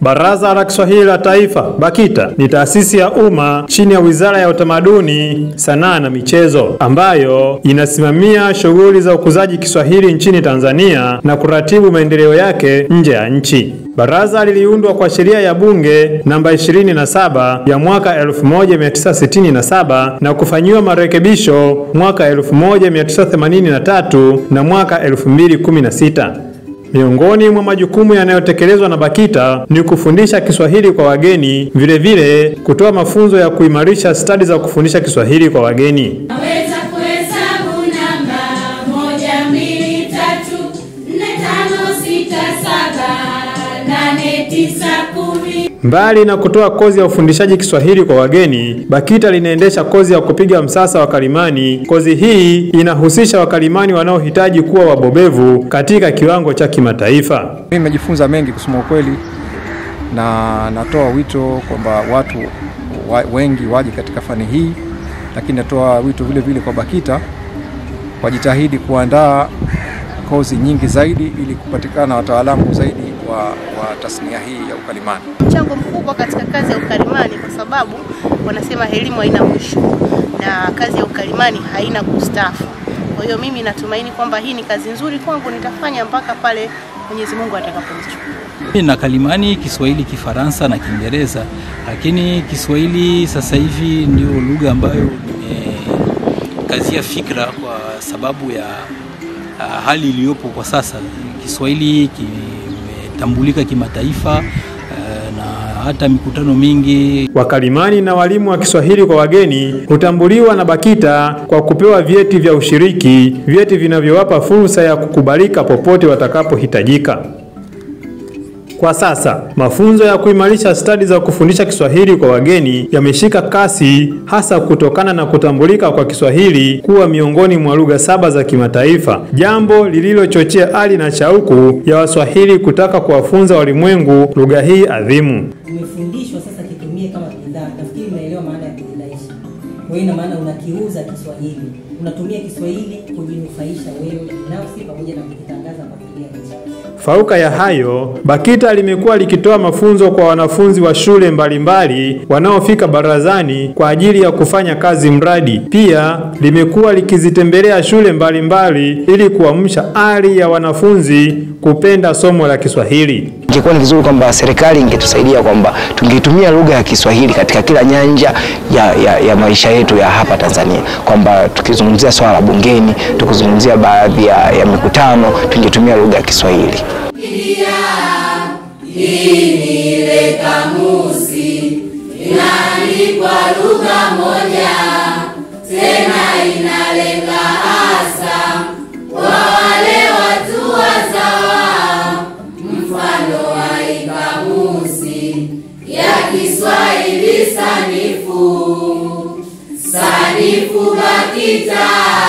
Baraza la Kiswahili la Taifa BAKITA ni taasisi ya umma chini ya Wizara ya Utamaduni, Sanaa na Michezo ambayo inasimamia shughuli za ukuzaji Kiswahili nchini Tanzania na kuratibu maendeleo yake nje ya nchi. Baraza liliundwa kwa sheria ya bunge namba 27 ya mwaka 1967 na kufanyiwa marekebisho mwaka 1983 na mwaka 2016. Miongoni mwa majukumu yanayotekelezwa na BAKITA ni kufundisha Kiswahili kwa wageni, vilevile kutoa mafunzo ya kuimarisha stadi za kufundisha Kiswahili kwa wageni. Naweza kuhesabu namba moja, mbili, tatu, nne, tano, sita, saba, nane, tisa, kumi. Mbali na kutoa kozi ya ufundishaji Kiswahili kwa wageni, BAKITA linaendesha kozi ya kupiga msasa wa kalimani. Kozi hii inahusisha wakalimani wanaohitaji kuwa wabobevu katika kiwango cha kimataifa. Mimi nimejifunza mengi kusema ukweli, na natoa wito kwamba watu wa, wengi waje katika fani hii, lakini natoa wito vile vile kwa BAKITA wajitahidi kuandaa kozi nyingi zaidi ili kupatikana wataalamu zaidi wa, wa tasnia hii ya ukalimani. mchango mkubwa katika kazi ya ukalimani kwa sababu wanasema elimu haina mwisho na kazi ya ukalimani haina kustaafu. Kwa hiyo mimi natumaini kwamba hii ni kazi nzuri kwangu, nitafanya mpaka pale Mwenyezi Mungu atakaponichukua. Mimi na kalimani Kiswahili, Kifaransa na Kiingereza, lakini Kiswahili sasa hivi ndio lugha ambayo nimekazia fikra kwa sababu ya ah, hali iliyopo kwa sasa. Kiswahili kimetambulika kimataifa eh, na hata mikutano mingi Wakalimani na walimu wa Kiswahili kwa wageni hutambuliwa na BAKITA kwa kupewa vyeti vya ushiriki, vyeti vinavyowapa fursa ya kukubalika popote watakapohitajika. Kwa sasa mafunzo ya kuimarisha stadi za kufundisha Kiswahili kwa wageni yameshika kasi, hasa kutokana na kutambulika kwa Kiswahili kuwa miongoni mwa lugha saba za kimataifa, jambo lililochochea ari na shauku ya Waswahili kutaka kuwafunza walimwengu lugha hii adhimu. umefundishwa sasa kitumie kama bidhaa. Nafikiri unaelewa maana ya kujidaisha. Kwa hiyo ina maana unakiuza Kiswahili, unatumia Kiswahili kujinufaisha wewe binafsi pamoja na kukitangaza kwa kile nchi. Fauka ya hayo, BAKITA limekuwa likitoa mafunzo kwa wanafunzi wa shule mbalimbali wanaofika barazani kwa ajili ya kufanya kazi mradi. Pia limekuwa likizitembelea shule mbalimbali ili kuamsha ari ya wanafunzi kupenda somo la Kiswahili. Ingekuwa ni vizuri kwamba serikali ingetusaidia kwamba tungetumia lugha ya Kiswahili katika kila nyanja ya, ya, ya maisha yetu ya hapa Tanzania, kwamba tukizungumzia swala la bungeni, tukizungumzia baadhi ya, ya mikutano tungetumia lugha ya Kiswahili. Ile kamusi inaandikwa lugha moja, tena inalenga hasa kwa wale watu wazawa. Mfano wa hii kamusi ya Kiswahili sanifu, sanifu BAKITA,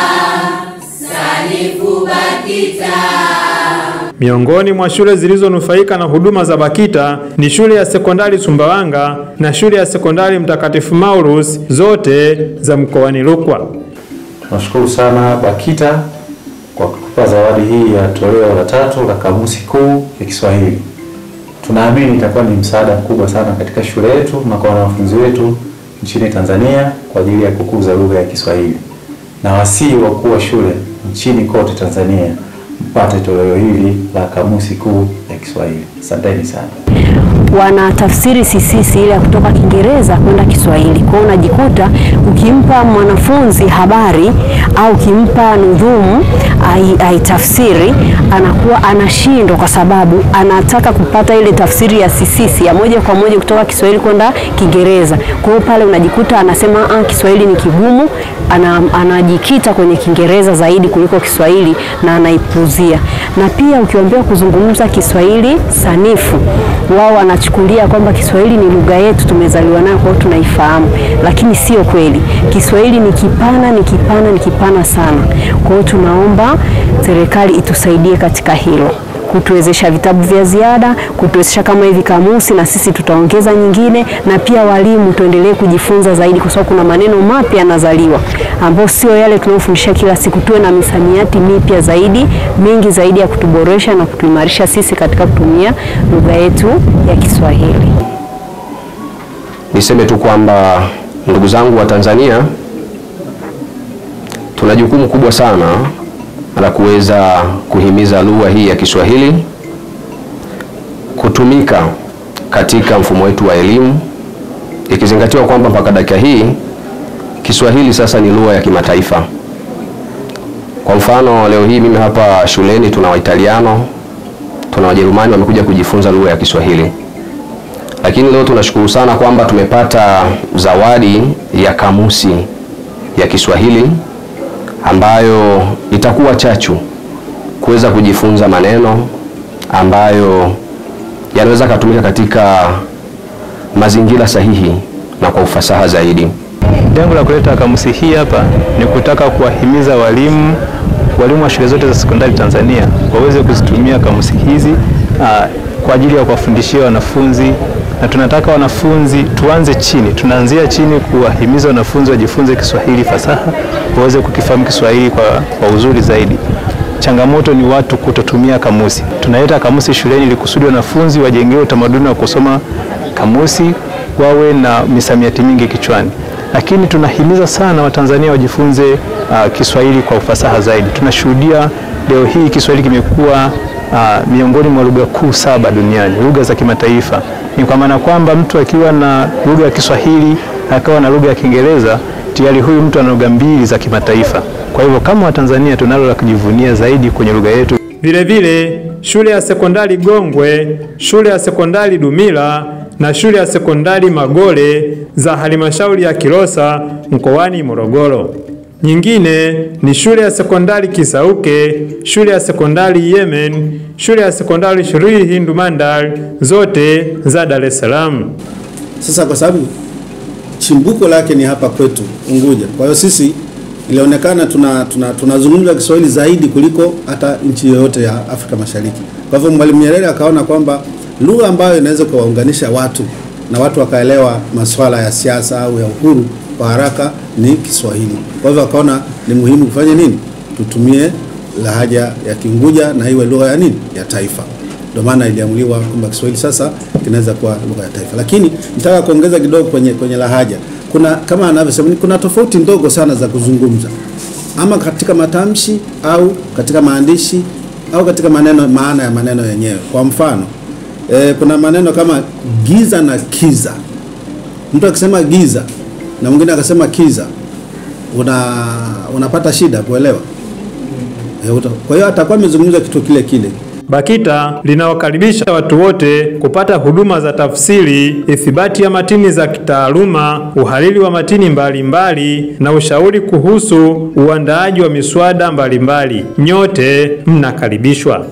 sanifu BAKITA. Miongoni mwa shule zilizonufaika na huduma za BAKITA ni shule ya sekondari Sumbawanga na shule ya sekondari Mtakatifu Maurus, zote za mkoani Rukwa. Tunashukuru sana BAKITA kwa kutupa zawadi hii ya toleo la tatu la kamusi kuu ya Kiswahili. Tunaamini itakuwa ni msaada mkubwa sana katika shule yetu na kwa wanafunzi wetu nchini Tanzania kwa ajili ya kukuza lugha ya Kiswahili, na wasii wakuu wa shule nchini kote Tanzania mpate toleo hili la kamusi kuu ya Kiswahili. Asanteni sana. wanatafsiri sisisi ile ya kutoka Kiingereza kwenda Kiswahili. Kwa hiyo unajikuta ukimpa mwanafunzi habari au ukimpa nudhumu ai- aitafsiri, anakuwa anashindwa kwa sababu anataka kupata ile tafsiri ya sisisi ya moja kwa moja kutoka Kiswahili kwenda Kiingereza. Kwa hiyo pale unajikuta anasema ah, Kiswahili ni kigumu, ana, anajikita kwenye Kiingereza zaidi kuliko Kiswahili na anaipuzia. Na pia ukiwaambia kuzungumza Kiswahili sanifu, wao wanachukulia kwamba Kiswahili ni lugha yetu, tumezaliwa nayo, kwa hiyo tunaifahamu, lakini sio kweli. Kiswahili ni kipana, ni kipana, ni kipana sana. Kwa hiyo tunaomba serikali itusaidie katika hilo kutuwezesha vitabu vya ziada, kutuwezesha kama hivi kamusi, na sisi tutaongeza nyingine, na pia walimu tuendelee kujifunza zaidi, kwa sababu kuna maneno mapya yanazaliwa ambayo sio yale tunayofundisha kila siku. Tuwe na misamiati mipya zaidi, mingi zaidi ya kutuboresha na kutuimarisha sisi katika kutumia lugha yetu ya Kiswahili. Niseme tu kwamba ndugu zangu wa Tanzania, tuna jukumu kubwa sana la kuweza kuhimiza lugha hii ya Kiswahili kutumika katika mfumo wetu wa elimu, ikizingatiwa kwamba mpaka dakika hii Kiswahili sasa ni lugha ya kimataifa. Kwa mfano, leo hii mimi hapa shuleni tuna Waitaliano, tuna Wajerumani wamekuja kujifunza lugha ya Kiswahili lakini leo tunashukuru sana kwamba tumepata zawadi ya kamusi ya Kiswahili ambayo itakuwa chachu kuweza kujifunza maneno ambayo yanaweza kutumika katika mazingira sahihi na kwa ufasaha zaidi. Lengo la kuleta kamusi hii hapa ni kutaka kuwahimiza walimu walimu wa shule zote za sekondari Tanzania waweze kuzitumia kamusi hizi aa, kwa ajili ya kuwafundishia wanafunzi na tunataka wanafunzi tuanze chini, tunaanzia chini kuwahimiza wanafunzi wajifunze Kiswahili fasaha, waweze kukifahamu Kiswahili kwa, kwa uzuri zaidi. Changamoto ni watu kutotumia kamusi. Tunaleta kamusi shuleni ili kusudi wanafunzi wajengewe utamaduni wa kusoma kamusi, wawe na misamiati mingi kichwani, lakini tunahimiza sana Watanzania wajifunze uh, Kiswahili kwa ufasaha zaidi. Tunashuhudia leo hii Kiswahili kimekuwa uh, miongoni mwa lugha kuu saba duniani, lugha za kimataifa. Ni kwa maana kwamba mtu akiwa na lugha ya Kiswahili akawa na lugha ya Kiingereza, tayari huyu mtu ana lugha mbili za kimataifa. Kwa hivyo kama Watanzania tunalo la kujivunia zaidi kwenye lugha yetu. Vilevile shule ya sekondari Gongwe, shule ya sekondari Dumila na shule ya sekondari Magole za halmashauri ya Kilosa mkoani Morogoro. Nyingine ni shule ya sekondari Kisauke, shule ya sekondari Yemen, shule ya sekondari Shrii Hindu Mandal, zote za Dar es Salaam. Sasa kwa sababu chimbuko lake ni hapa kwetu Unguja, kwa hiyo sisi ilionekana tuna tunazungumza tuna Kiswahili zaidi kuliko hata nchi yoyote ya Afrika Mashariki. Kwa hivyo Mwalimu Nyerere akaona kwamba lugha ambayo inaweza kuwaunganisha watu na watu wakaelewa masuala ya siasa au ya uhuru kwa haraka ni Kiswahili. Kwa hivyo akaona ni muhimu kufanya nini, tutumie lahaja ya Kiunguja na iwe lugha ya nini, ya taifa. Ndio maana iliamuliwa kwamba Kiswahili sasa kinaweza kuwa lugha ya taifa. Lakini nitaka kuongeza kidogo kwenye kwenye lahaja. Kuna kama anavyosema, kuna tofauti ndogo sana za kuzungumza, ama katika matamshi au katika maandishi au katika maneno, maana ya maneno yenyewe. Kwa mfano e, kuna maneno kama giza na kiza. Mtu akisema giza na mwingine akasema kiza, una unapata shida kuelewa. E, kwa hiyo atakuwa amezungumza kitu kile kile. BAKITA linawakaribisha watu wote kupata huduma za tafsiri, ithibati ya matini za kitaaluma, uhariri wa matini mbalimbali mbali, na ushauri kuhusu uandaaji wa miswada mbalimbali. Nyote mnakaribishwa.